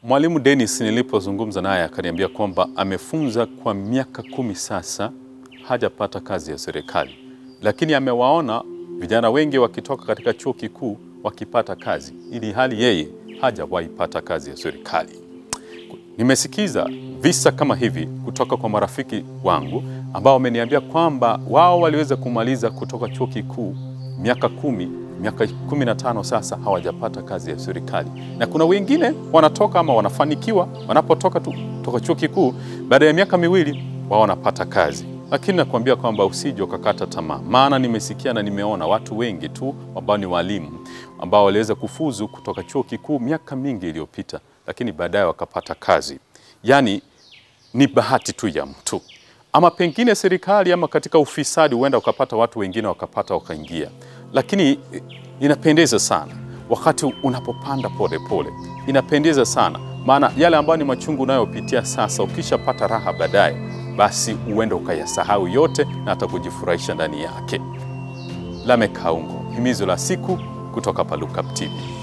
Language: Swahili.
Mwalimu Dennis nilipozungumza naye akaniambia kwamba amefunza kwa miaka kumi sasa, hajapata kazi ya serikali, lakini amewaona vijana wengi wakitoka katika chuo kikuu wakipata kazi, ili hali yeye hajawahi pata kazi ya serikali. Nimesikiza visa kama hivi kutoka kwa marafiki wangu ambao wameniambia kwamba wao waliweza kumaliza kutoka chuo kikuu miaka kumi, miaka kumi na tano sasa hawajapata kazi ya serikali, na kuna wengine wanatoka ama wanafanikiwa wanapotoka tu toka chuo kikuu, baada ya miaka miwili wao wanapata kazi. Lakini nakuambia kwamba usije ukakata tamaa, maana nimesikia na nimeona watu wengi tu ambao ni walimu ambao waliweza kufuzu kutoka chuo kikuu miaka mingi iliyopita, lakini baadaye wakapata kazi. Yaani ni bahati tu ya mtu, ama pengine serikali ama katika ufisadi, huenda ukapata watu wengine wakapata wakaingia. Lakini inapendeza sana wakati unapopanda polepole, inapendeza sana maana yale ambayo ni machungu unayopitia sasa, ukishapata raha baadaye, basi huenda ukayasahau yote na hata kujifurahisha ndani yake. Lameck Kaungo, himizo la siku kutoka Palucap TV.